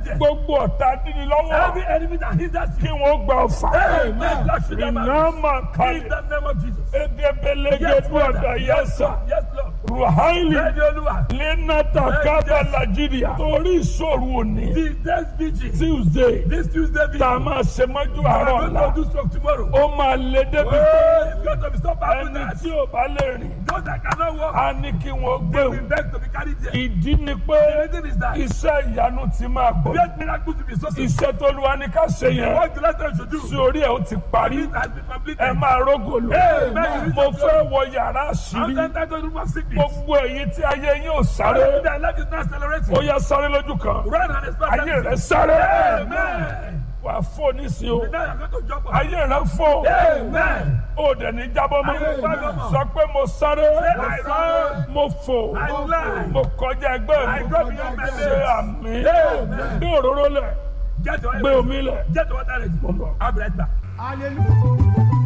there. gbogbo ọ̀tá dídí lọ́wọ́ Every enemy that hinders kí you. wọ́n gba ọ̀fà Amen. Lord, shoot them iná out. máa In kalẹ̀ the name of Jesus. edebelege Yes, dúọ̀dà Father. Yes, yẹsà Lord. Yes, Lord. ruhaili Bẹ́ẹ̀ni Olúwa. lenata kaba nigeria torí ìṣòro òní The next vigil. tuesday This Tuesday tá a vigil. máa ṣe mọ́jú We àárọ̀ are ọ̀la going to do stroke tomorrow. ó máa lé débi pé Oh, it's going to be so bad ẹni tonight. tí ò bá lè rìn Those that cannot walk, á ní kí wọ́n gbé they will òun beg to be carried there. ìdí ni pé The reason is that iṣẹ́ ìyanu ti máa gbọ́ great miracles will be so simple. iṣẹ́ tó lu wa ní ká ṣe yẹn What the Lord should do. sí orí ẹ̀ ó ti parí It has been completed. ẹ máa rógò lò Amen. mo fẹ́ wọ yàrá I'm àṣírí entered to the room of sickness. gbogbo èyí tí ayé yín ò sáré Their life is not accelerating. ó yá sáré lójú kan Run and expect ayé rẹ that. sáré Amen. wà á fò nísìnyí o Now you're going to jump on. ayé rẹ fò Amen. ó dẹ̀ ní jábọ́ mọ́ Ayé jábọ́ mọ́. sọ pé mo sáré I run. mo fò I fly. mo kọjá ẹgbẹ́ I mi go beyond my ṣe limits. àmì Amen. gbé òróró lẹ̀ Get your gbé omi lẹ̀ Get your water ready. mo ń bọ̀. I'll be right back. Hallelujah.